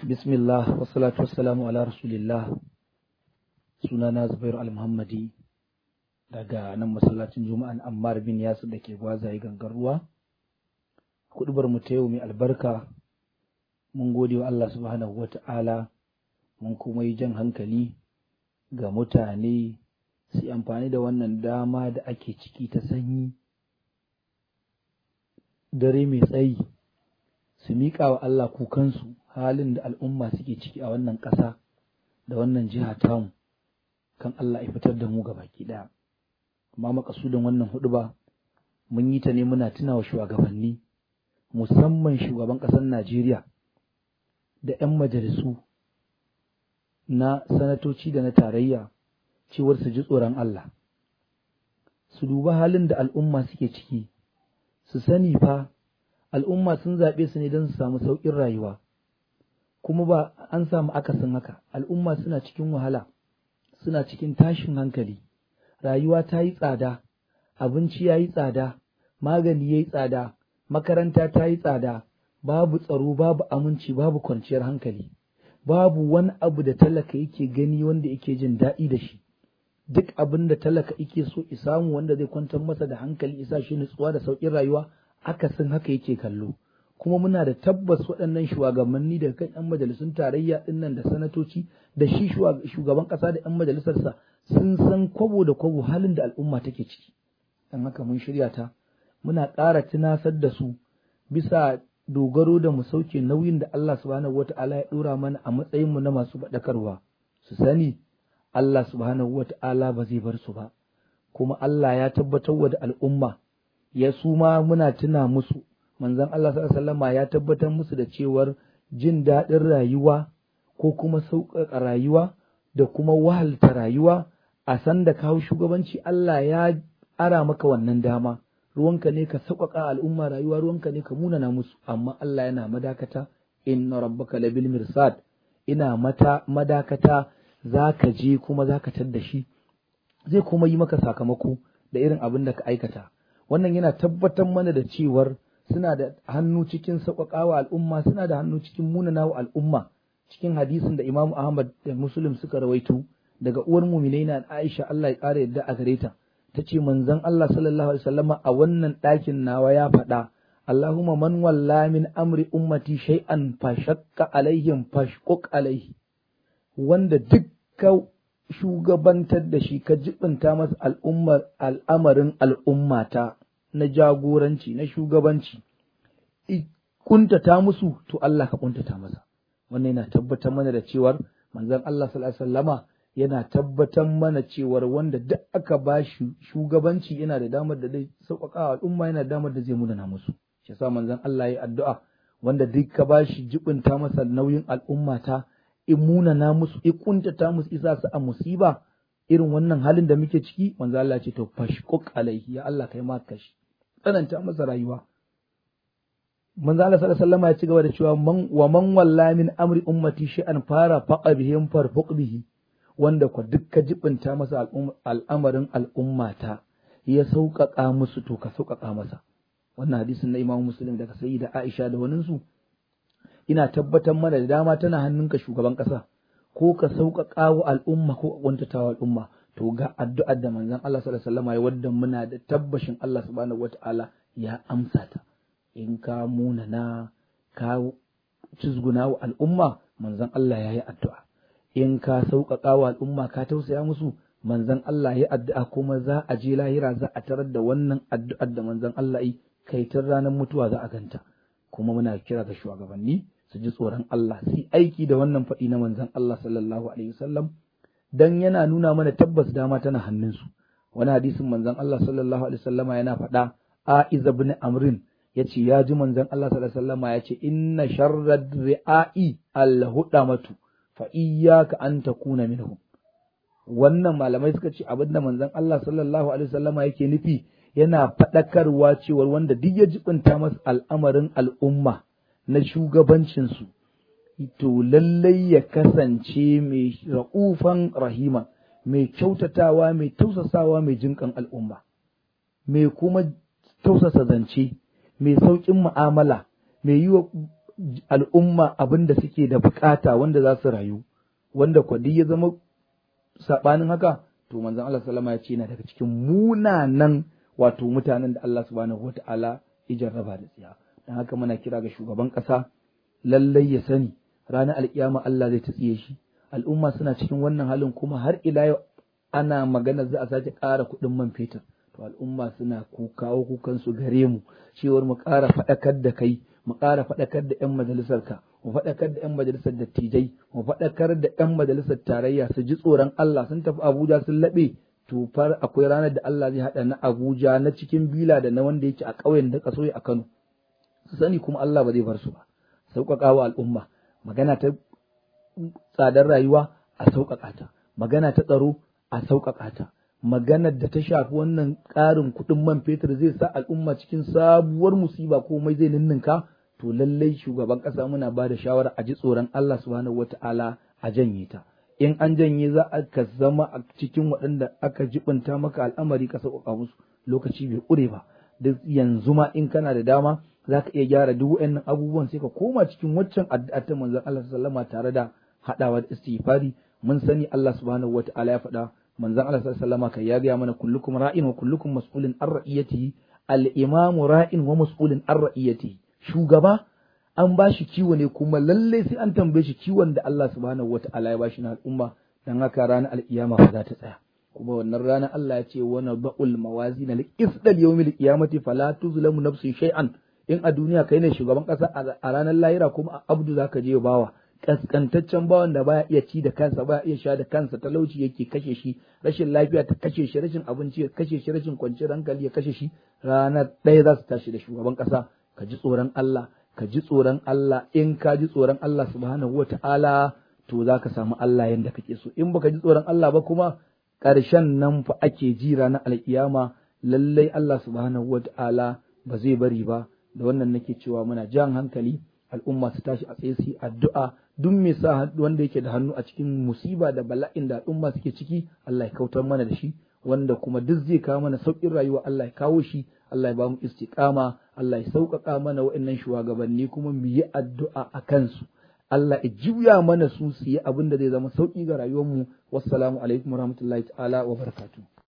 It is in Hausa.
Bismillah, wassalatu wassalamu ala Rasulillah, sunana Zubairu Al-Muhammadi daga nan masallacin Juma'an Ammar bin Yasir da ke gwazaye gangar ruwa. Kuɗubar mu ta yau mai albarka, mun gode wa Allah subhanahu wa ta'ala, mun kuma yi jan hankali ga mutane su amfani da wannan dama da ake ciki ta sanyi, dare mai tsayi, su miƙa wa Allah kukansu. halin da al'umma suke ciki a wannan ƙasa da wannan jiha tamu kan Allah ya fitar da mu ga baki ɗaya. Amma makasudin wannan hudu ba mun yi ta ne muna tuna wa shugabanni musamman shugaban ƙasar Najeriya da ‘yan majalisu na sanatoci da na tarayya cewar su ji tsoron Allah. Su duba halin da al'umma suke ciki, su sani fa al'umma sun zaɓe su ne don su samu sauƙin rayuwa. kuma ba an samu akasin haka al'umma suna cikin wahala suna cikin tashin hankali rayuwa ta yi tsada abinci ya yi tsada magani ya yi tsada makaranta ta yi tsada babu tsaro babu aminci babu kwanciyar hankali babu wani abu da talaka yake gani wanda yake jin daɗi da shi duk abin da talaka yake so samu wanda zai kwantar masa da hankali isa shi nutsuwa da sauƙin rayuwa akasin haka yake kallo kuma muna da tabbas waɗannan shugabanni da kan 'yan majalisun tarayya ɗin nan da sanatoci da shi shugaban ƙasa da 'yan majalisarsa sun san kwabo da kwabo halin da al'umma take ciki don haka mun shirya ta muna ƙara tunasar da su bisa dogaro da mu sauke nauyin da Allah subhanahu wata'ala ya ɗora mana a matsayinmu na masu faɗakarwa su sani Allah subhanahu wata'ala ba zai bar su ba kuma Allah ya tabbatar wa da al'umma ya su ma muna tuna musu manzon Allah sallama ya tabbatar musu da cewar jin daɗin rayuwa ko kuma sauƙaƙa rayuwa da kuma wahalta rayuwa a san da kawo shugabanci Allah ya ara maka wannan dama ruwanka ne ka sauƙaƙa al'umma rayuwa ruwanka ne ka munana musu amma Allah yana madakata inna rabbaka labil mirsad ina mata madakata za ka je kuma za ka tadda shi zai kuma yi maka sakamako da irin abin da ka aikata wannan yana tabbatar mana da cewar suna da hannu cikin sauƙaƙawa al'umma suna da hannu cikin munanawa al'umma cikin hadisin da Imam Ahmad da Muslim suka rawaito daga uwar muminai na Aisha Allah ya ƙara yadda a gare ta tace manzon Allah sallallahu alaihi wasallama a wannan ɗakin nawa ya faɗa Allahumma man walla min amri ummati shay'an fashakka alaihim fashquq alaihi wanda duk ka shugabantar da shi ka jibinta masa al'ummar al'amarin al'ummata na jagoranci na shugabanci kuntata musu to Allah ka kuntata masa wannan yana tabbatar mana da cewar manzon Allah sallallahu alaihi wasallama yana tabbatar mana cewar wanda duk aka ba shi shugabanci yana da damar da zai sauƙaƙa al'umma yana da damar da zai munana musu shi yasa manzon Allah ya addu'a wanda duk ka ba shi jibinta masa nauyin al'umma ta in munana musu in kuntata musu isa su a musiba irin wannan halin da muke ciki manzo Allah ce to fashquq alaihi ya Allah kai ma kashi tsananta masa rayuwa manzo Allah sallallahu alaihi wasallam ya ci gaba da cewa man wa man walla min amri ummati shay'an fara faqa bihim farfuq bihi wanda kwa dukka jibinta masa al'amarin al'ummata ya sauƙaƙa musu to ka sauƙaƙa masa wannan hadisin na Imam Muslim daga Sayyida Aisha da waninsu ina tabbatar mana da dama tana hannunka shugaban ƙasa ko ka sauƙaƙa wa al'umma ko ka wa al'umma to ga addu'ar da manzon Allah sallallahu alaihi wasallam ya wadda muna da tabbashin Allah subhanahu wataala ya amsa ta in ka munana ka cizguna wa al'umma manzon Allah ya yi addu'a in ka sauƙaƙa wa al'umma ka tausaya musu manzon Allah ya addu'a kuma za a je lahira za a tarar da wannan addu'ar da manzon Allah yi kai tun ranar mutuwa za a ganta kuma muna kira ga shugabanni su ji tsoron Allah su aiki da wannan faɗi na manzon Allah sallallahu alaihi wasallam dan yana nuna mana tabbas dama tana hannunsu wani hadisin manzon Allah sallallahu alaihi wasallama yana faɗa A'iz ibn Amrin yace ya ji manzon Allah sallallahu alaihi wasallama yace inna sharrad ri'a'i al-hudamatu fa iyyaka an takuna minhum wannan malamai suka ce abinda manzon Allah sallallahu alaihi wasallama yake nufi yana faɗakarwa cewar wanda duk ya jibinta masa al'amarin al'umma na shugabancinsu, to lallai ya kasance mai ra'ufan rahima, mai kyautatawa, mai tausasawa, mai jinƙan al'umma, mai kuma tausasa zance, mai sauƙin mu'amala, mai yi wa al'umma abin da suke da bukata wanda za su rayu wanda kwadi ya zama saɓanin haka to manzon Allah sallama ya ce yana daga cikin munanan wato mutanen da Allah subhanahu wata'ala ya jarraba da tsiya dan haka muna kira ga shugaban ƙasa lallai ya sani ranar alkiyama Allah zai tsiye shi al'umma suna cikin wannan halin kuma har ila yau ana magana za a sake ƙara kuɗin man fetur to al'umma suna kawo kukan su gare mu cewar mu ƙara faɗakar da kai mu ƙara faɗakar da 'yan majalisar ka mu faɗakar da 'yan majalisar dattijai mu faɗakar da 'yan majalisar tarayya su ji tsoron Allah sun tafi Abuja sun laɓe to far akwai ranar da Allah zai haɗa na Abuja na cikin bila da na wanda yake a ƙauyen da kaso a Kano su sani kuma Allah ba zai bar su ba sauƙaƙa wa al'umma magana ta tsadar rayuwa a sauƙaƙa ta magana ta tsaro a sauƙaƙa ta maganar da ta shafi wannan ƙarin kuɗin man fetur zai sa al'umma cikin sabuwar musiba komai zai ninninka to lallai shugaban ƙasa muna ba da shawara a ji tsoron Allah subhanahu wata'ala a janye ta in an janye za a ka zama a cikin waɗanda aka jibinta maka al'amari ka sauƙaƙa musu lokaci bai ƙure ba duk yanzu ma in kana da dama za ka iya gyara duk waɗannan abubuwan sai ka koma cikin waccan addu'a ta manzon Allah sallama tare da haɗawa da istighfari mun sani Allah subhanahu wata'ala ya faɗa manzon Allah sallallahu kai ya gaya mana kullukum ra'in wa kullukum mas'ulun an ra'iyatihi al-imamu ra'in wa mas'ulun an ra'iyatihi shugaba an ba shi kiwo ne kuma lalle sai an tambaye shi kiwon da Allah subhanahu wata'ala ya bashi na al'umma dan haka ranar al'iyama fa za ta tsaya kuma wannan ranar Allah ya ce wa naba'ul mawazin al-qisd al-yawmil qiyamati fala tuzlamu nafsun shay'an in a duniya kai ne shugaban kasa a ranar lahira kuma a abdu zaka je bawa kaskantaccen bawan da baya iya ci da kansa baya iya sha da kansa talauci yake kashe shi rashin lafiya ta kashe shi rashin abinci ya kashe shi rashin kwanciyar hankali ya kashe shi ranar ɗaya za su tashi da shugaban ƙasa ka ji tsoron Allah ka ji tsoron Allah in ka ji tsoron Allah subhanahu wa ta'ala to za ka samu Allah yadda kake so in baka ji tsoron Allah ba kuma ƙarshen nan fa ake ji ranar alkiyama lallai Allah subhanahu wa ta'ala ba zai bari ba da wannan nake cewa muna jan hankali al'umma su tashi a tsaye su addu'a duk mai sa wanda yake da hannu a cikin musiba da bala'in da al'umma suke ciki Allah ya kautar mana da shi wanda kuma duk zai kawo mana sauƙin rayuwa Allah ya kawo shi Allah ya ba mu istiqama Allah ya sauƙaƙa mana waɗannan shugabanni kuma mu yi addu'a a kansu Allah ya juya mana su su yi abin da zai zama sauƙi ga rayuwarmu wassalamu alaikum warahmatullahi ta'ala wa barakatuh